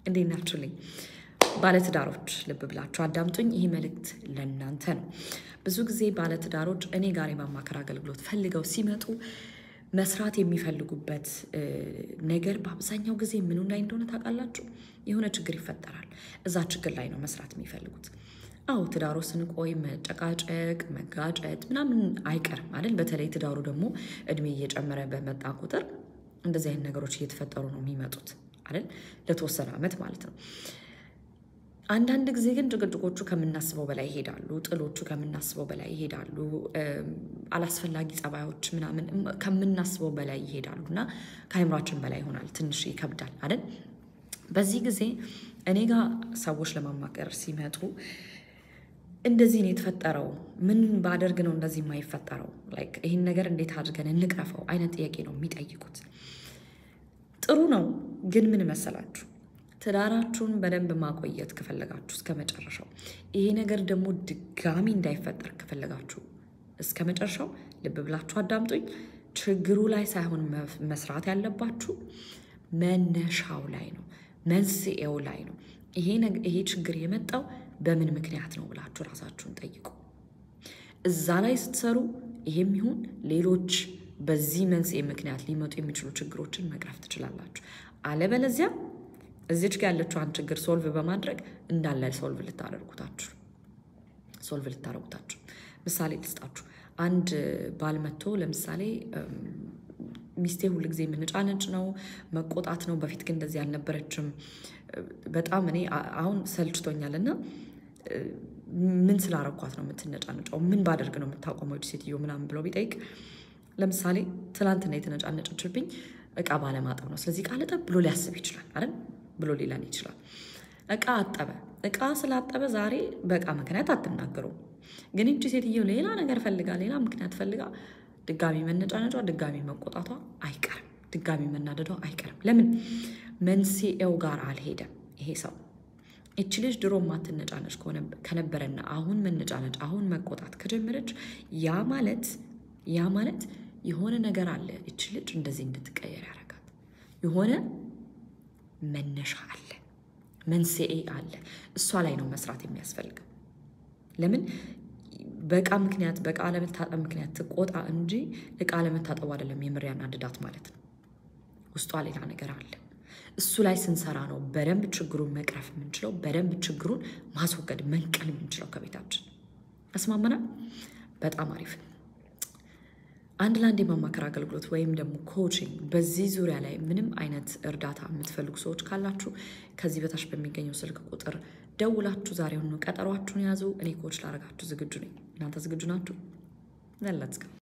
እንዴት ናችሁልኝ? ባለትዳሮች ልብ ብላችሁ አዳምጡኝ። ይህ መልእክት ለእናንተ ነው። ብዙ ጊዜ ባለትዳሮች እኔ ጋር የማማከር አገልግሎት ፈልገው ሲመጡ መስራት የሚፈልጉበት ነገር በአብዛኛው ጊዜ ምኑ ላይ እንደሆነ ታውቃላችሁ? የሆነ ችግር ይፈጠራል። እዛ ችግር ላይ ነው መስራት የሚፈልጉት። አዎ ትዳሩ ስንቆይ መጨቃጨቅ፣ መጋጨት ምናምን አይቀርም አይደል? በተለይ ትዳሩ ደግሞ እድሜ እየጨመረ በመጣ ቁጥር እንደዚህ አይነት ነገሮች እየተፈጠሩ ነው የሚመጡት አይደል? ለተወሰነ ዓመት ማለት ነው። አንዳንድ ጊዜ ግን ጭቅጭቆቹ ከምናስበው በላይ ይሄዳሉ። ጥሎቹ ከምናስበው በላይ ይሄዳሉ። አላስፈላጊ ጸባዮች ምናምን ከምናስበው በላይ ይሄዳሉ እና ከአይምሯችን በላይ ይሆናል። ትንሽ ይከብዳል አይደል? በዚህ ጊዜ እኔ ጋር ሰዎች ለማማከር ሲመጡ እንደዚህ ነው የተፈጠረው፣ ምን ባደርግ ነው እንደዚህ የማይፈጠረው፣ ላይክ ይህን ነገር እንዴት አድርገን እንቅረፈው አይነት ጥያቄ ነው የሚጠይቁት። ጥሩ ነው ግን ምን መሰላችሁ ትዳራችሁን በደንብ ማቆየት ከፈለጋችሁ እስከ መጨረሻው፣ ይሄ ነገር ደግሞ ድጋሚ እንዳይፈጠር ከፈለጋችሁ እስከ መጨረሻው ልብ ብላችሁ አዳምጡኝ። ችግሩ ላይ ሳይሆን መስራት ያለባችሁ መነሻው ላይ ነው፣ መንስኤው ላይ ነው። ይሄ ችግር የመጣው በምን ምክንያት ነው ብላችሁ ራሳችሁን ጠይቁ። እዛ ላይ ስትሰሩ ይሄም ይሁን ሌሎች በዚህ መንስኤ ምክንያት ሊመጡ የሚችሉ ችግሮችን መቅረፍ ትችላላችሁ። አለበለዚያ እዚች ጋር ያለችዋን ችግር ሶልቭ በማድረግ እንዳለ ሶልቭ ልታደርጉታችሁ ሶልቭ ልታደርጉታችሁ። ምሳሌ ልስጣችሁ። አንድ ባል መጥቶ ለምሳሌ ሚስቴ ሁል ጊዜ የምንጫነጭ ነው መቆጣት ነው፣ በፊት ግን እንደዚህ አልነበረችም፣ በጣም እኔ አሁን ሰልችቶኛል እና ምን ስላረኳት ነው የምትነጫነጨው? ምን ባደርግ ነው የምታቆመው ሴትዮ ምናምን ብሎ ቢጠይቅ ለምሳሌ ትናንትና የተነጫነጨችብኝ እቃ ባለማጠብ ነው፣ ስለዚህ እቃ ልጠብ ብሎ ሊያስብ ይችላል አይደል ብሎ ሊለን ይችላል። እቃ አጠበ። እቃ ስላጠበ ዛሬ በእቃ ምክንያት አትናገረውም። ግን እጅ ሴትየው ሌላ ነገር ፈልጋ ሌላ ምክንያት ፈልጋ ድጋሚ መነጫነጯ፣ ድጋሚ መቆጣቷ አይቀርም፣ ድጋሚ መናደዷ አይቀርም። ለምን መንስኤው ጋር አልሄደም ይሄ ሰው። እች ልጅ ድሮ ማትነጫነጭ ከነበረና አሁን መነጫነጭ፣ አሁን መቆጣት ከጀመረች ያ ማለት ያ ማለት የሆነ ነገር አለ እች ልጅ እንደዚህ እንድትቀየር ያደርጋት የሆነ መነሻ አለ፣ መንስኤ አለ። እሷ ላይ ነው መስራት የሚያስፈልገው። ለምን በእቃ ምክንያት በእቃ ለመታጠብ ምክንያት ትቆጣ እንጂ እቃ ለመታጠቡ አይደለም የምር ያናድዳት ማለት ነው። ውስጧ ሌላ ነገር አለ። እሱ ላይ ስንሰራ ነው በደንብ ችግሩን መቅረፍ የምንችለው፣ በደንብ ችግሩን ማስወገድ መንቀል የምንችለው ከቤታችን። አስማመናል። በጣም አሪፍ ነው። አንድ ለአንድ የማማከር አገልግሎት ወይም ደግሞ ኮችንግ በዚህ ዙሪያ ላይ ምንም አይነት እርዳታ የምትፈልጉ ሰዎች ካላችሁ ከዚህ በታች በሚገኘው ስልክ ቁጥር ደውላችሁ ዛሬውኑ ቀጠሯችሁን ያዙ። እኔ ኮች ላረጋችሁ ዝግጁ ነኝ። እናንተ ዝግጁ ናችሁ? ዘለት